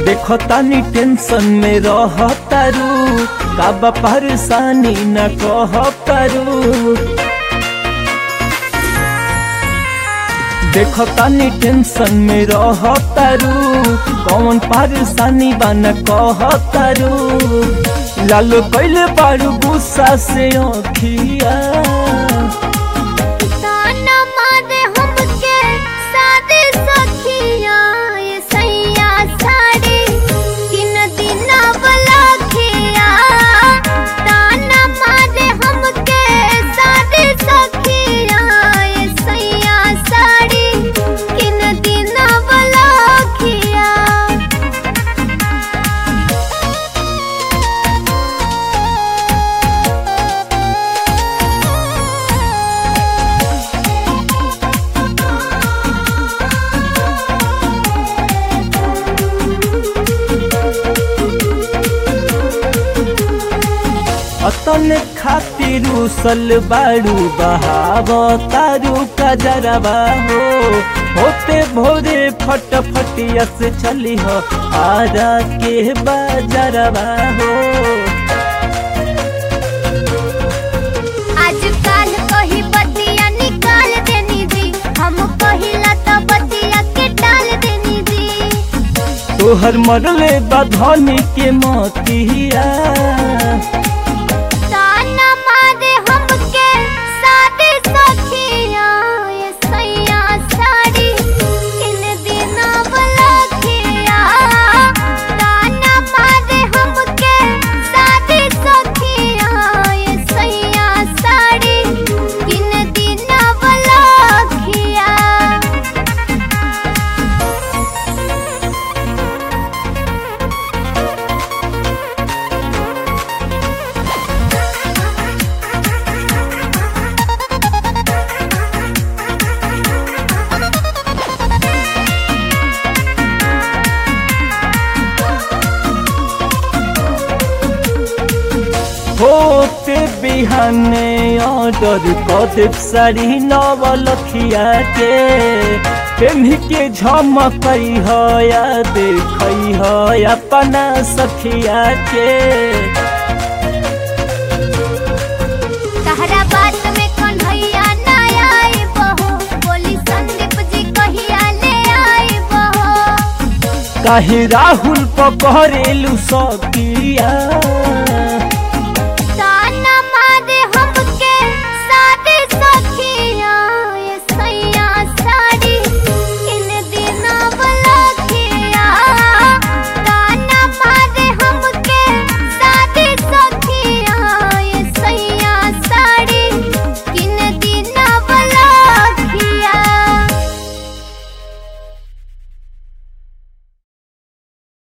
देखो तानी टेंशन में रह तारू काबा परेशानी न कह तारू देखो तानी टेंशन में रह तारू कौन परेशानी बा न कह तारू लालो कैले बारू गुस्सा से अखिया ताना मारे हमके सादे सखिया ये सैया साड़ी किन दिना वाला खिया ताना मारे हमके सादे सखिया ये सैया साड़ी किन दिना वाला खिया अतन खातिर उसल बारू बहाव तारू का जरबा हो होते भोरे फट फटिया से चली हो आरा के बाजरबा हो आज काल कही बतिया निकाल देनी जी हम कहिला तो बतिया के डाल देनी जी तोहर मरले बधनी के मतिया ताना मारे हमके सादे सखिया ये सैया साड़ी किन दिना वाला खिया ताना मारे हमके सादे सखिया ये सैया साड़ी किन दिना वाला खिया होते बिहाने ऑर्डर कदेव साड़ी नवलखिया के पेन्ही के झमकई हो या देखई हो अपना सखिया के तहरा बात में कन्हैया ना आए बहो बोली संदीप जी कहिया ले आए बहो काहे राहुल पकड़ेलू सकिया